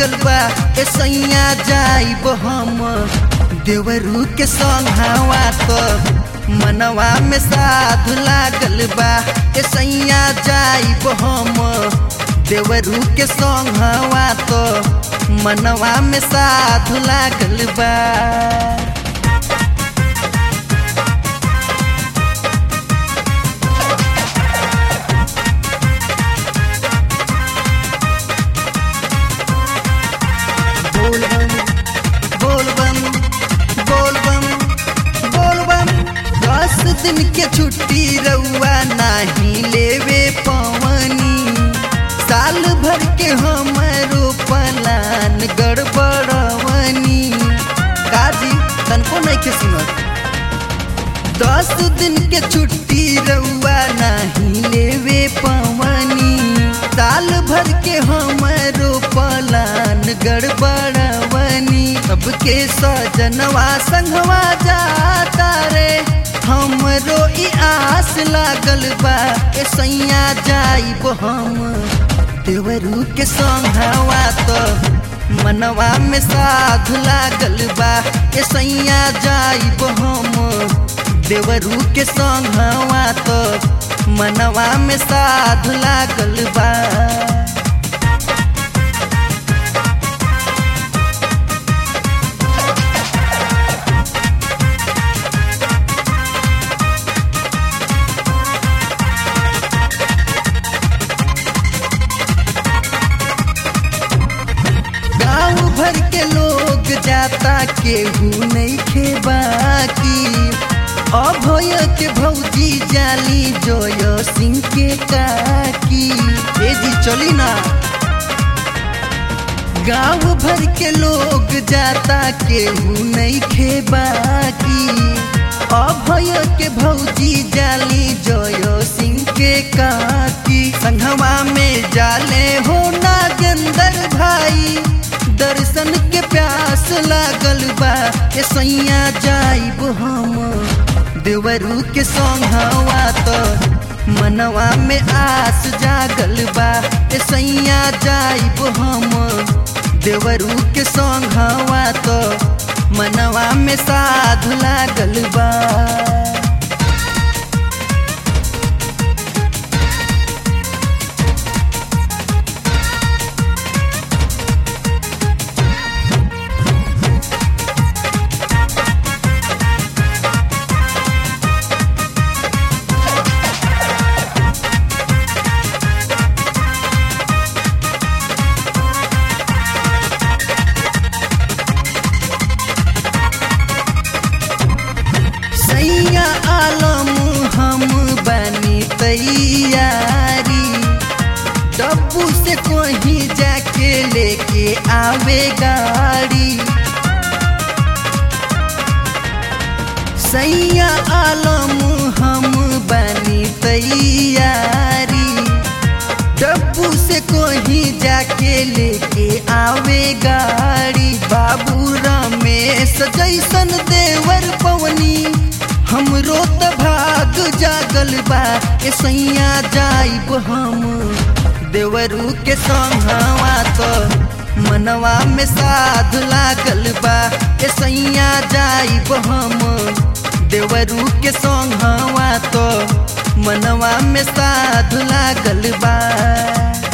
लागल बा ए सैया जाइब हम देवरू के संघावा तो मनवा में साधु लागल बा ए सैया जाइब हम देवरू के संघावा तो मनवा में साधु लागल बा बोलबम बोलबम बोलबम बोलबम दस दिन के छुट्टी रउआ नाही लेवे पवनी साल भर के हमारो पलान गड़बड़वनी काजी तनको नहीं के सुनत दस दिन के छुट्टी रउआ नहीं लेवे पवनी साल भर के हमारो पलान गड़बड़वनी सबके सजनवा संगवा जाता रे हमरो ई आस लागल बा ए सैया जाइब हम देवरू के संगवा तो मनवा में साधु लागल बा ए सैया जाइब हम देवरू के संगवा तो मनवा में साधु लागल बा गाँव भर के लोग जाता केहू नहीं खेबा की अभय के भौजी जाली जोय सिंह के काकी ए जी चली ना गाँव भर के लोग जाता केहू नहीं खेबा की अभय के भौजी जाली जोय सिंह के काकी संघवा में जाले हो नागेंद्र भाई दर्शन के प्यास लागल बा ए सैया जाइब हम देवरू के संघवा तो मनवा में आस जागल बा ए सैया जाइब हम देवरू के संघवा तो मनवा में साधु लागल बा सैया आलम हम बनी तैयारी डब्बू से कहीं जाके लेके आवे गाड़ी सैया आलम हम बनी तैयारी डब्बू से कहीं जाके लेके आवे गाड़ी बाबू रमेश जैसन देवर पवनी हमरो त भाग जागल बा ए सैया जाइब हम देवरू के संघवा तो मनवा में साध लागल बा ए सैया जाइब हम देवरू के संघवा तो मनवा में साध लागल बा